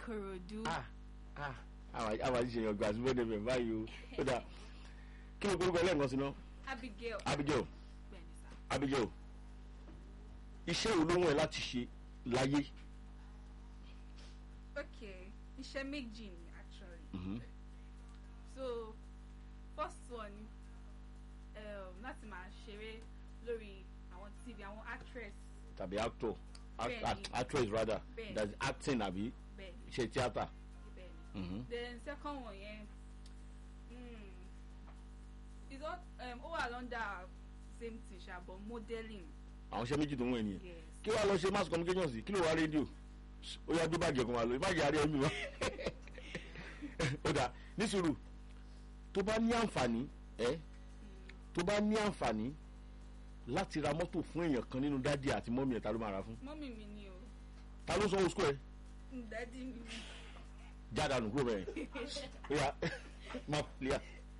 Ìkòròdú. ah ah àwọn àwọn àti ṣèyàn gbà sí bẹ́ẹ̀ bẹ́ẹ̀ báyìí o ó dà kí ló gbórúkọ ẹlẹ́ǹkan sí náà Abigail. Abigail Bẹ́ẹ̀ni sá. Abigail iṣẹ́ wo ló wọ̀n ẹ́ láti ṣe láyé Okay, iṣẹ́ méjì ni actually. Mhm. So first one um, láti máa ṣeré lórí àwọn TV àwọn actress tàbí actor act, Bẹ́ẹ̀ni. act, actress rather Bẹ́ẹ̀ni. that's acting àbí bẹ́ẹ̀ iṣẹ́ tíátà bẹ́ẹ̀ ni. Mhm. Then second one yẹn mm, is all um, ó wà under same thing ṣá but modelling. àwọn iṣẹ́ méjì tó ń wọ̀ ẹ́ nìyẹn Yes. kí wàá lọ ṣe mass communication sí kí ló wá rédíò ó yá dúbàjẹ́ kan wà lọ ìbàjẹ́ àárẹ̀ ẹ̀mí wa ó dà ní sùúrù tó bá ní àǹfààní ẹ tó bá ní àǹfààní láti ra mọ́tò fún èèyàn kan nínú dádì àti mọ́mì ẹ̀ ta ló máa ra fún Mọ́mì mi ni o. ta ló sanwó sukú ẹ Dádì mi ni. jáde kúrò bẹ́ẹ̀ ó yá má lẹ́yà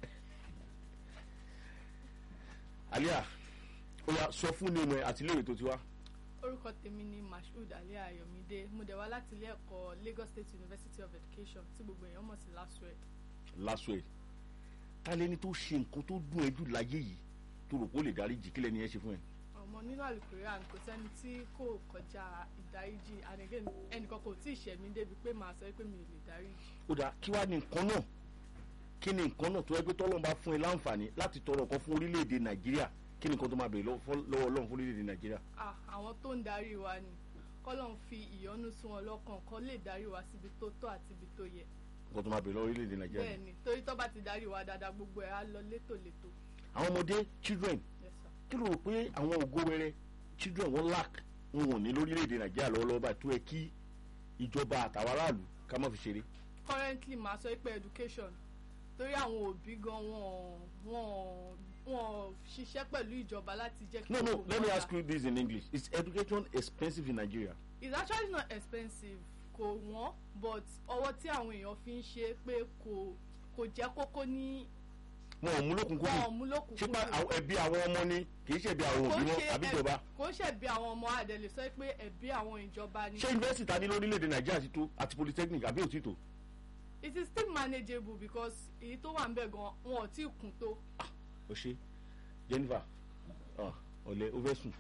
àlíyà ó yá sọ fún ní ọmọ ẹ àti iléèwé tó ti wá orúkọ tèmi ni mashood ali ayọ̀mídé mo dẹ̀ wá láti ilé ẹ̀kọ́ lagos state university of education tí gbogbo èèyàn mọ̀ sí lasue lásọ ẹ ta lẹni tó ṣe nǹkan tó dùn ẹ́ jù láyé yìí tó rò pé ó lè dárí jì kí lẹni ẹ ṣe fún ẹ. ọmọ nínú alukorean kò sẹ́ni tí kò kọjá ìdáríjì and again ẹnìkan kò tí ì ṣẹ̀ mí débi pé màá sọ pé mi ò lè dáríjì ó dáa kí wàá ní nǹkan náà kí ni nǹkan náà tó yẹ pé tọ́lọ́run bá fún ẹ láǹfààní láti tọrọ nǹkan fún orílẹ̀-èdè nàìjíríà kí ni nǹkan tó máa bèèrè lọ́wọ́ fọ́- lọ́wọ́ ọlọ́run fún orílẹ̀-èdè nàìjíríà. ah àwọn tó ń darí wa ni kọ́lọ́n fi ìyọ́nú sí wọn lọ́kàn kọ́ lè darí wa síbi tó tọ́ àti ibi tó yẹ nǹkan tó máa bèèrè lọ́wọ́ orílẹ̀-èdè nàìjíríà. bẹ́ẹ̀ ni torí tó bá ti darí wa dáadáa gbogbo ẹ̀ á lọ létòlétò àwọn ọmọdé children yes sir. kí ló rò pé àwọn ògo wẹrẹ children wọn lack wọn ò ní lórílẹ̀-èdè nàìjíríà lọ́wọ́lọ́wọ́ báyìí tó yẹ kí ìjọba àtàwọn aráàlú ká má fi ṣeré. currently màá sọ pé education torí àwọn òbí gan wọn wọn wọn ṣiṣẹ́ pẹ̀lú ìjọba láti jẹ́ kí no no gbogbo let me nǹkan ask you this in english is education expensive in nigeria. it's actually not expensive kò wọ́n but ọwọ́ tí àwọn èèyàn fi ń ṣe pé kò kò jẹ́ kókó ní wọn ò mú lókun wọn ò kúrò mú ṣé lókùnkúndùn. pa àwọn ẹbí àwọn ọmọ ni kì í ṣe ẹbí àwọn Kò òbí ń wọn ṣe àbí ẹ- ìjọba. kò ń ṣe bí àwọn ọmọ àdẹ̀lẹ̀ sọ pé ẹ̀bí àwọn ìjọba ni. ṣé yunifásitì ta ní lórílẹ̀‐èdè nàìjíríà ti tó àti polytechnic àbí òtí tó. it is still manageable because èyí tó wà ń bẹ̀ gan wọn ò tí ì kún tó. o ṣe jennifer ah, ọ̀lẹ́ o fẹ́ sùn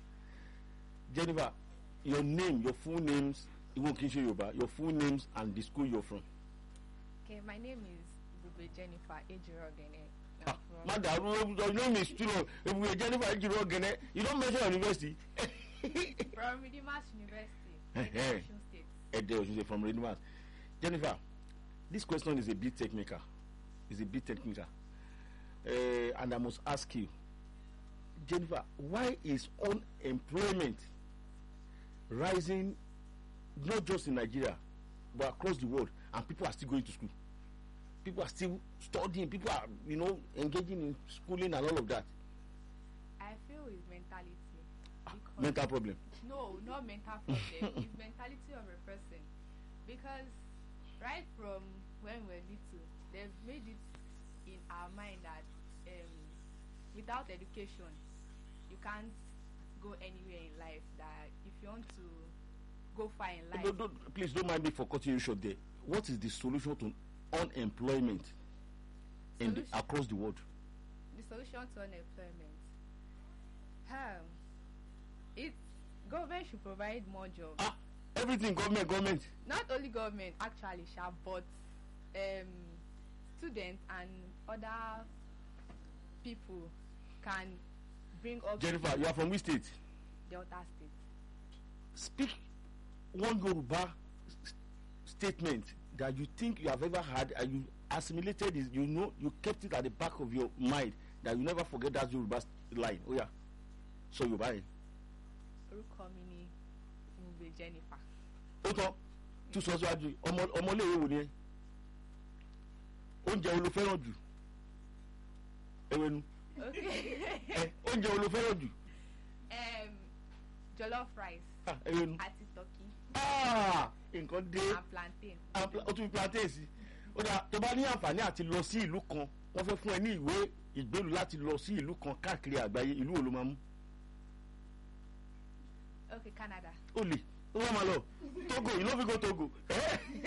jennifer your name your full names ìwọ kì í ṣe yorùbá your full names and the school you're from. Okay, my name is Bube Jennifer Ejirogene. ah má dàrú your name is still on ebube jennifer ejiro ogene you don mention your university. From Redeemers University, Eh-heh. Osun State. Ede Osunse from Redeemers. Jennifer, this question is a bit technical. It's a bit technical. Uh, and I must ask you, Jennifer, why is unemployment rising not just in Nigeria but across the world and people are still going to school? People are still studying, people are, you know, engaging in schooling and all of that. I feel it's mentality. Because Mental problem. No, not mental problem. it's mentality of a person. Because right from when we're little, they've made it in our mind that um, without education, you can't go anywhere in life. That if you want to go far in life, Don't, don't, please don't mind me for cutting you short there. What is the solution to unemployment in the, Solution? across the world? the solution to unemployment. Um, it's government should provide more jobs. Ah, everything government, government. Not only government actually, sha, but um, students and other people can bring up Jennifer, you are from which state? Delta State. Speak one Yoruba s- statement that you think you have ever had and you assimilated it, you know, you kept it at the back of your mind that you never forget that Yoruba s- line. Oh yeah. So you buy it. Orúkọ mi ni Mugbe Jennifer. ó tán tún sọ síwájú ọmọ ọmọléèwé wo ni ẹ oúnjẹ wo ló fẹ́ràn jù ewénu Okay. ẹ oúnjẹ wo ló fẹ́ràn jù um, jollof rice Ah, ewénu àti turkey Ah, nǹkan dé and plantain. Ah, pla- ó tún fi plantain sí ó dà tó bá ní àǹfààní àti lọ sí ìlú kan wọ́n fẹ́ fún ẹ ní ìwé ìgbélú láti lọ sí ìlú kan káàkiri àgbáyé ìlú wo ló máa mú Okay, Canada. ó lè ó wọ́n máa lọ Togo you no fit go Togo. Eh?